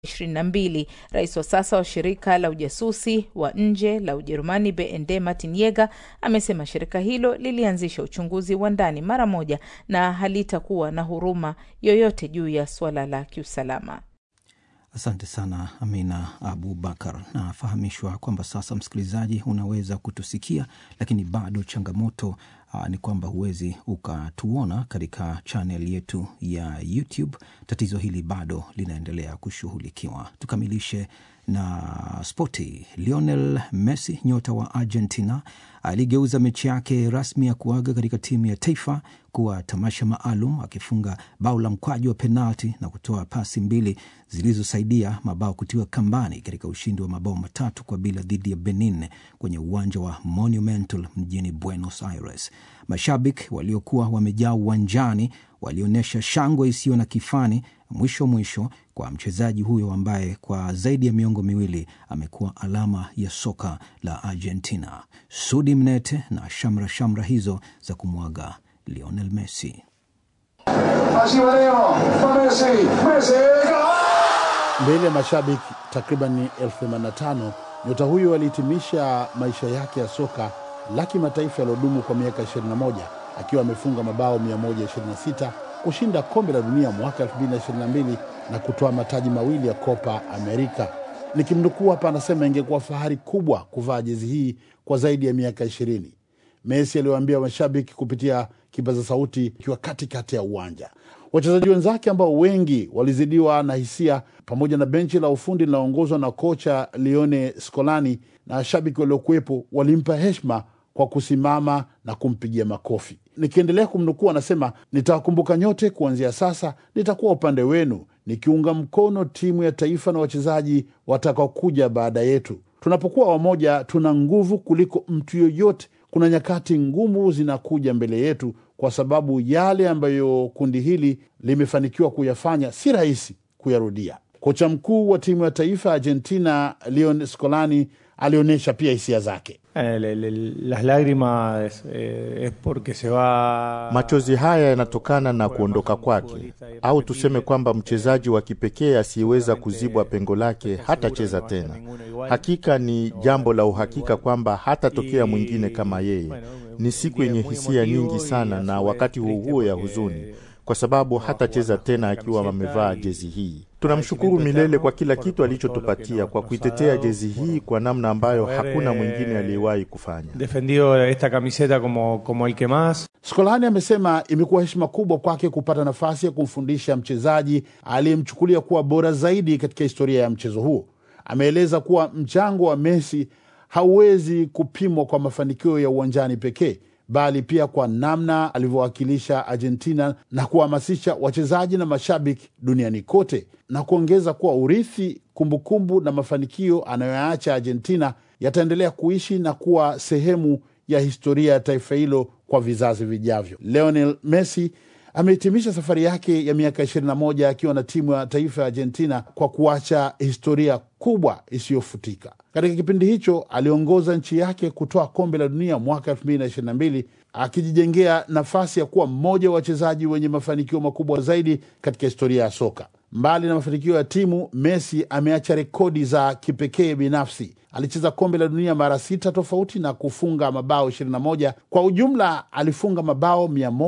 22. Rais wa sasa wa shirika la ujasusi wa nje la Ujerumani BND Martin Yeger amesema shirika hilo lilianzisha uchunguzi wa ndani mara moja na halitakuwa na huruma yoyote juu ya suala la kiusalama. Asante sana Amina Abubakar. Nafahamishwa kwamba sasa, msikilizaji, unaweza kutusikia, lakini bado changamoto aa, ni kwamba huwezi ukatuona katika chanel yetu ya YouTube. Tatizo hili bado linaendelea kushughulikiwa. Tukamilishe na spoti. Lionel Messi, nyota wa Argentina, aligeuza mechi yake rasmi ya kuaga katika timu ya taifa kuwa tamasha maalum, akifunga bao la mkwaju wa penalti na kutoa pasi mbili zilizosaidia mabao kutiwa kambani katika ushindi wa mabao matatu kwa bila dhidi ya Benin kwenye uwanja wa Monumental mjini Buenos Aires. Mashabiki waliokuwa wamejaa uwanjani walionyesha shangwe isiyo na kifani mwisho mwisho kwa mchezaji huyo ambaye kwa zaidi ya miongo miwili amekuwa alama ya soka la Argentina. Sudi Mnete na shamra shamra hizo za kumwaga Lionel Messi. Mbele ya mashabiki takriban elfu themanini na tano nyota huyo alihitimisha maisha yake ya soka la kimataifa yaliyodumu kwa miaka 21 akiwa amefunga mabao 126 kushinda kombe la dunia mwaka 2022 na kutoa mataji mawili ya Copa America. Nikimnukuu hapa, anasema ingekuwa fahari kubwa kuvaa jezi hii kwa zaidi ya miaka 20. Messi aliwaambia mashabiki kupitia kipaza sauti ikiwa katikati ya uwanja. Wachezaji wenzake ambao wengi walizidiwa na hisia, pamoja na benchi la ufundi linaongozwa na kocha Lione Scolani na washabiki waliokuwepo, walimpa heshima kwa kusimama na kumpigia makofi. Nikiendelea kumnukuu, anasema nitawakumbuka nyote, kuanzia sasa nitakuwa upande wenu, nikiunga mkono timu ya taifa na wachezaji watakaokuja baada yetu. Tunapokuwa wamoja, tuna nguvu kuliko mtu yoyote. Kuna nyakati ngumu zinakuja mbele yetu, kwa sababu yale ambayo kundi hili limefanikiwa kuyafanya si rahisi kuyarudia. Kocha mkuu wa timu ya taifa ya Argentina Leon Scolani alionyesha pia hisia zake. Eh, le- le- las lágrimas eh, es porque se va Machozi haya yanatokana na kuondoka kwake, au tuseme kwamba mchezaji wa kipekee asiyeweza kuzibwa pengo lake hatacheza tena. Hakika ni jambo la uhakika kwamba hatatokea mwingine kama yeye. Ni siku yenye hisia nyingi sana, na wakati huo huo ya huzuni, kwa sababu hatacheza tena akiwa amevaa jezi hii. Tunamshukuru milele kwa kila kitu alichotupatia, kwa kuitetea jezi hii kwa namna ambayo hakuna mwingine aliyewahi kufanya. defendido esta camiseta como, como el que más Skolani amesema imekuwa heshima kubwa kwake kupata nafasi ya kumfundisha mchezaji aliyemchukulia kuwa bora zaidi katika historia ya mchezo huo. Ameeleza kuwa mchango wa Messi hauwezi kupimwa kwa mafanikio ya uwanjani pekee, bali pia kwa namna alivyowakilisha Argentina na kuhamasisha wachezaji na mashabiki duniani kote, na kuongeza kuwa urithi, kumbukumbu na mafanikio anayoyaacha Argentina yataendelea kuishi na kuwa sehemu ya historia ya taifa hilo kwa vizazi vijavyo. Lionel Messi amehitimisha safari yake ya miaka 21 akiwa na timu ya taifa ya Argentina kwa kuacha historia kubwa isiyofutika. Katika kipindi hicho aliongoza nchi yake kutoa kombe la dunia mwaka 2022 akijijengea nafasi ya kuwa mmoja wa wachezaji wenye mafanikio makubwa zaidi katika historia ya soka. Mbali na mafanikio ya timu, Messi ameacha rekodi za kipekee binafsi. Alicheza kombe la dunia mara sita tofauti na kufunga mabao 21. Kwa ujumla alifunga mabao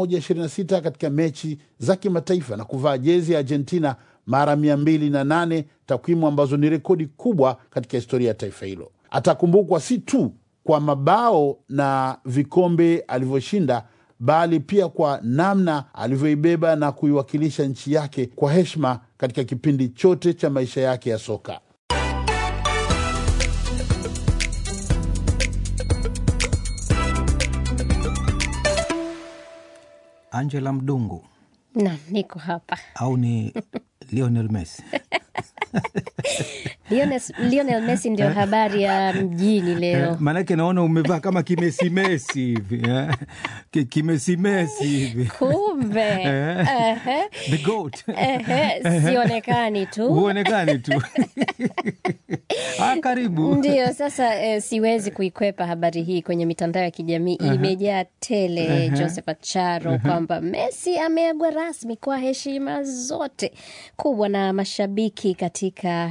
126 katika mechi za kimataifa na kuvaa jezi ya Argentina mara 208, takwimu ambazo ni rekodi kubwa katika historia ya taifa hilo. Atakumbukwa si tu kwa mabao na vikombe alivyoshinda bali pia kwa namna alivyoibeba na kuiwakilisha nchi yake kwa heshima katika kipindi chote cha maisha yake ya soka. Angela Mdungu Naam, niko hapa. au ni Lionel Messi? Lionel, Lionel Messi ndio habari ya mjini leo. Maanake naona umevaa kama kimesimesi hivi eh? Ki- kimesimesi hivi Kumbe Eh. Ehe. the goat Ehe, sionekani tu. huonekani tu. Haya, kaa karibu. Ndio sasa eh, siwezi kuikwepa habari hii kwenye mitandao ya kijamii imejaa tele Josephat Charo kwamba Messi ameagwa rasmi kwa heshima zote kubwa na mashabiki katika